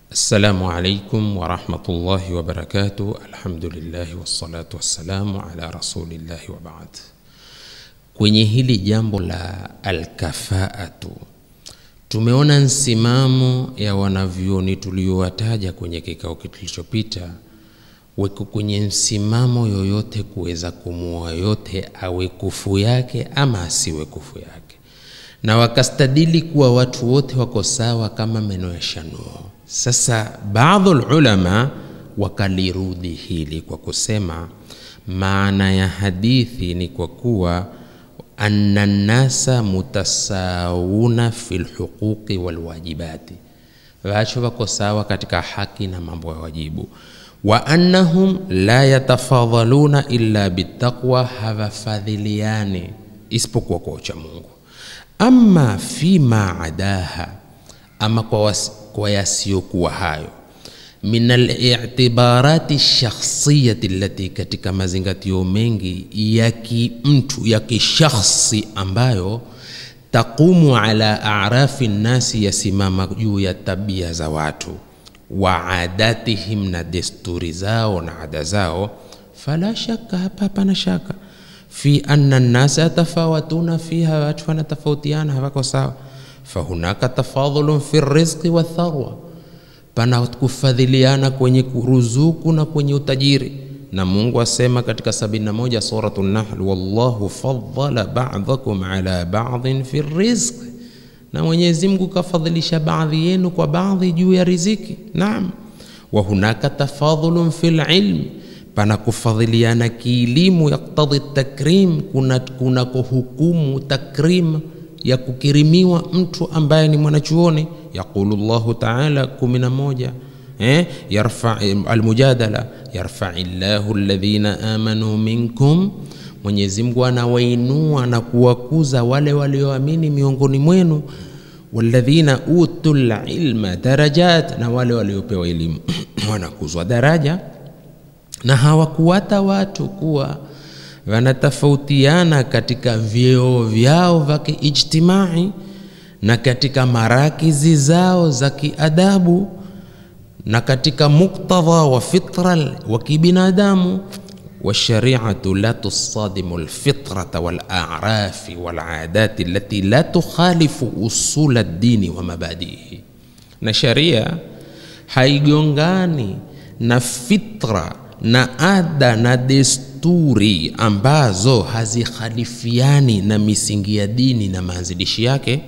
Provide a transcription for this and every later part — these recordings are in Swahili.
Assalamu alaikum warahmatullahi wabarakatuh. Alhamdulillahi wassalatu wassalamu ala rasulillahi wa baad. Kwenye hili jambo la alkafaatu, tumeona nsimamo ya wanavyoni tuliowataja kwenye kikao kilichopita, weko kwenye msimamo yoyote kuweza kumuoa yote, awe kufu yake ama asiwe kufu yake, na wakastadili kuwa watu wote wako sawa kama meno ya shanuo. Sasa baadhi ulama wakalirudi hili kwa kusema maana ya hadithi ni kwa kuwa anna nnasa mutasawuna fi lhuquqi walwajibati, wacho wako sawa katika haki na mambo ya wajibu, wa annahum la yatafadhaluna illa bitaqwa, hawafadhiliani isipokuwa kwa ucha Mungu. Amma fima adaha, ama kwa wasi kwa yasiyokuwa hayo min alitibarati shakhsiyati allati, katika mazingatio mengi ya kimtu ya kishakhsi ambayo taqumu ala arafi nnasi, yasimama juu ya tabia za watu wa adatihim, na desturi zao na ada zao. Fala shaka, hapa hapana shaka fi anna nnasa yatafawatuna fiha, watu wanatofautiana, hawako sawa fahunaka tafadhulun fi rizqi wa tharwa, pana kufadhiliana kwenye ruzuku na kwenye utajiri. Na Mungu asema katika 71 suratu Nahl, wallahu faddala ba'dakum ala ba'dhin fi rizqi, na Mwenyezi Mungu kafadhilisha baadhi yenu kwa baadhi juu ya riziki. Naam, wa hunaka tafadhulun fil ilmi, pana kufadhiliana kielimu, yaktadhi takrim, kuna kuna kuhukumu takrim ya kukirimiwa mtu ambaye ni mwanachuoni. Yaqulu Llahu taala 11 eh, yarfa almujadala yarfai llahu alladhina amanu minkum, Mwenyezi Mungu anawainua na kuwakuza wale walioamini miongoni mwenu, walladhina utul ilma darajat, na wale waliopewa elimu wanakuzwa daraja, na hawakuwata watu kuwa wanatofautiana katika vyeo vyao vya kiijtimai na katika marakizi zao za kiadabu na katika muktadha wa fitra wa kibinadamu. Washariatu la tusadimu lfitrata walarafi waladati allati la tukhalifu usula ddini wa mabadihi, na sharia haigongani na fitra na ada na desturi ambazo hazikhalifiani na misingi ya dini na maanzilishi yake.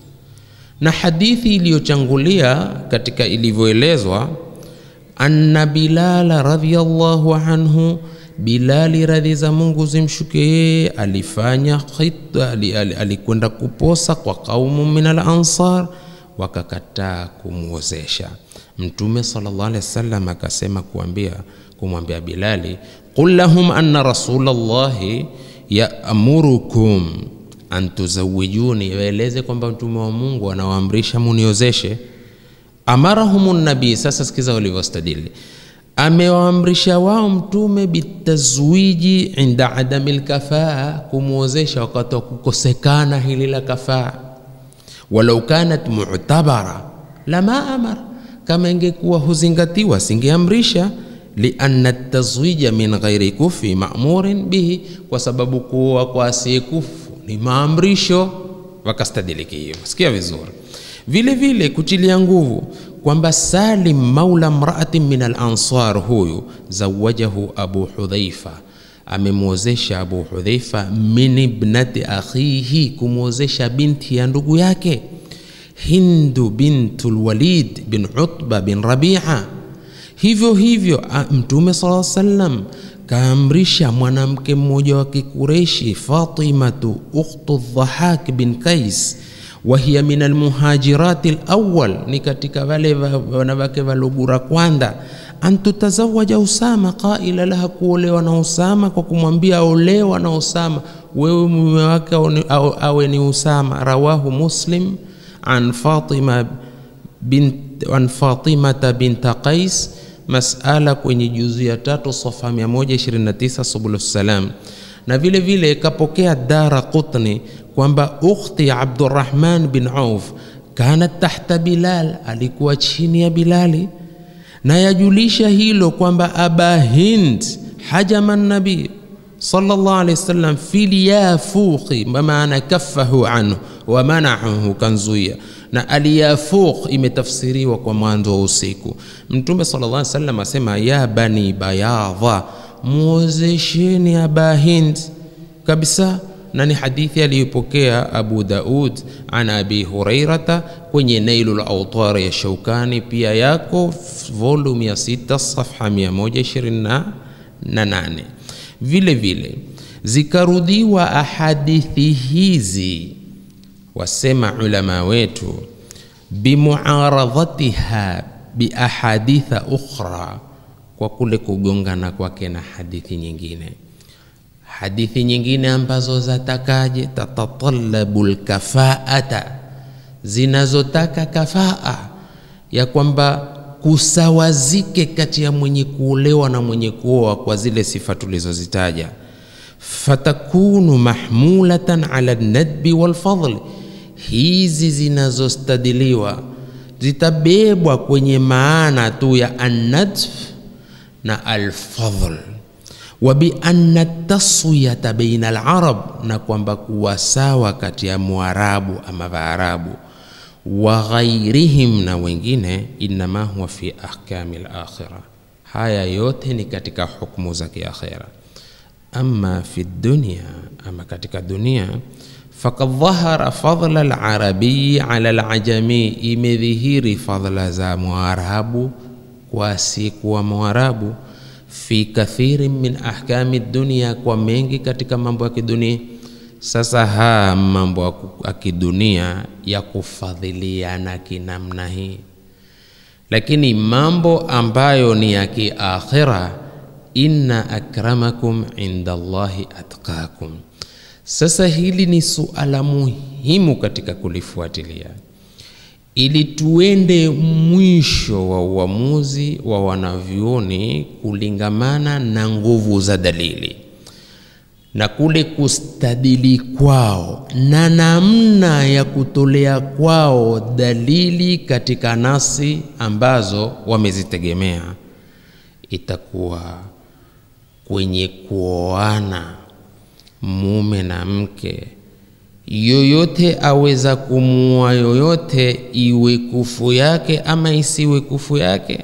Na hadithi iliyochangulia katika ilivyoelezwa, anna Bilala radhiyallahu anhu, Bilali radhi za Mungu zimshuke yeye, alifanya khitba, alikwenda kuposa kwa kaumu min al ansar, wakakataa kumwozesha. Mtume sallallahu alaihi wasallam akasema kuambia kumwambia Bilali, qul lahum anna rasulallahi yaamurukum an tuzawijuni, waeleze kwamba mtume wa Mungu anawaamrisha muniozeshe. Amarahum nabii, sasa sikiza walivyostadili, amewaamrisha wao mtume bitazwiji inda adami lkafaa, kumwozesha wakati wa kukosekana hili la kafaa. Walau kanat mu'tabara lama amara, kama ingekuwa huzingatiwa singeamrisha lianna tazwija min ghairi kufi ma'murin bihi, kwa sababu kuoa kwa asiyekufu ni maamrisho. Wakastadiliki hiyo, sikia vizuri. Vile vile kutilia nguvu kwamba Salim maula mraatin min al-ansar, huyu zawajahu Abu Hudhaifa, amemwozesha Abu Hudhaifa min ibnati akhihi, kumwozesha binti ya ndugu yake Hindu bintul Walid bin Utba bin Rabi'a hivyo hivyo Mtume sallallahu alaihi wasallam kaamrisha mwanamke mmoja wa Kikureshi, Fatimatu ukhtu Dhahak bin Kais, wa hiya min almuhajirati alawwal, ni katika wale wanawake walogura kwanza, antutazawaja Usama, qaila laha, kuolewa na Usama, kwa kumwambia aolewa na Usama, wewe mume wake awe ni Usama. Rawahu Muslim an Fatima bint an Fatimata binta Qais masala kwenye juzu ya tatu safa 129 Subulus Salam. Na vile vile kapokea Dara Qutni kwamba ukhti Abdurrahman bin Auf kanat tahta Bilal, alikuwa chini ya Bilali, na yajulisha hilo kwamba Aba Hind hajama nabii sallallahu alaihi wasallam fil yafuqi, maana kaffahu anhu wa manahu, kanzuia na aliyafuq imetafsiriwa kwa mwanzo wa usiku. Mtume sallallahu alaihi wasallam asema ya bani bayadha, muozesheni Aba Hind kabisa na ni hadithi aliyopokea Abu Daud an Abi Hurairata kwenye Nailul Awtar ya Shaukani, pia yako volume ya 6 safha 128. Vile vile zikarudiwa ahadithi hizi, wasema ulama wetu, bimuaradhatiha biahaditha ukhra, kwa kule kugongana kwake na hadithi nyingine hadithi nyingine ambazo zatakaje, tatatalabu lkafaata, zinazotaka kafaa ya kwamba kusawazike kati ya mwenye kuolewa na mwenye kuoa kwa zile sifa tulizozitaja. Fatakunu mahmulatan ala nadbi walfadli, hizi zinazostadiliwa zitabebwa kwenye maana tu ya annadf na alfadl wa bi anna taswiyata baina alarab, na kwamba kuwa sawa kati ya Mwarabu ama Vaarabu wa ghairihim na wengine, innama huwa fi ahkami alakhira, haya yote ni katika hukumu za kiakhira. Amma fi dunya, ama katika dunia fakad dhahara fadla alarabiyi ala alajami, imedhihiri fadla za Mwarabu kwa asiyekuwa Mwarabu fi kathirin min ahkami dunia, kwa mengi katika mambo ya kidunia. Sasa haya mambo ya kidunia ya kufadhiliana kinamna hii, lakini mambo ambayo ni ya kiakhira, inna akramakum inda Allahi atqakum. Sasa hili ni suala muhimu katika kulifuatilia ili tuende mwisho wa uamuzi wa wanavyuoni kulingamana na nguvu za dalili na kule kustadili kwao na namna ya kutolea kwao dalili katika nasi ambazo wamezitegemea, itakuwa kwenye kuoana mume na mke yoyote aweza kumuua yoyote, iwe kufu yake ama isiwe kufu yake,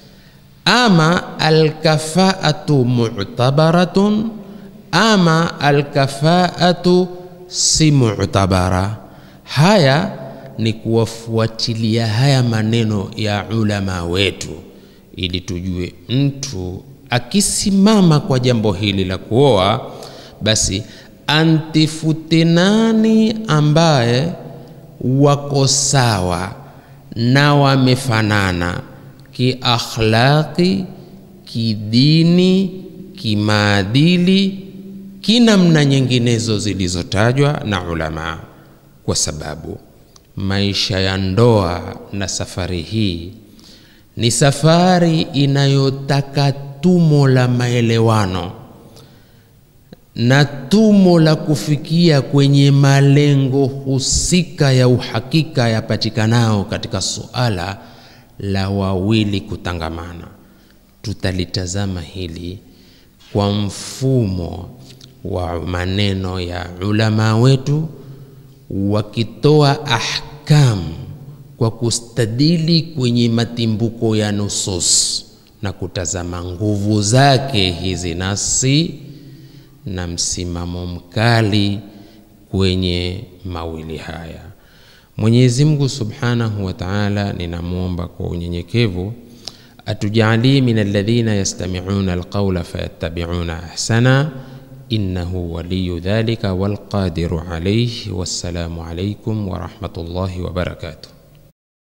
ama alkafaatu mu'tabaratun, ama alkafaatu si mu'tabara. Haya ni kuwafuatilia haya maneno ya ulama wetu, ili tujue mtu akisimama kwa jambo hili la kuoa basi antifute nani ambaye wako sawa na wamefanana kiakhlaqi, kidini, kimaadili, kinamna nyinginezo zilizotajwa na ulama, kwa sababu maisha ya ndoa na safari hii ni safari inayotaka tumo la maelewano na tumo la kufikia kwenye malengo husika ya uhakika yapatikanao katika suala la wawili kutangamana. Tutalitazama hili kwa mfumo wa maneno ya ulama wetu wakitoa ahkamu kwa kustadili kwenye matimbuko ya nusus na kutazama nguvu zake hizi nasi na msimamo mkali kwenye mawili haya. Mwenyezi Mungu Subhanahu wa Ta'ala, ninamwomba kwa unyenyekevu atujalie min alladhina yastami'una alqawla fayattabi'una ahsana innahu waliyu dhalika walqadiru alayhi. Wassalamu alaykum wa rahmatullahi wa barakatuh.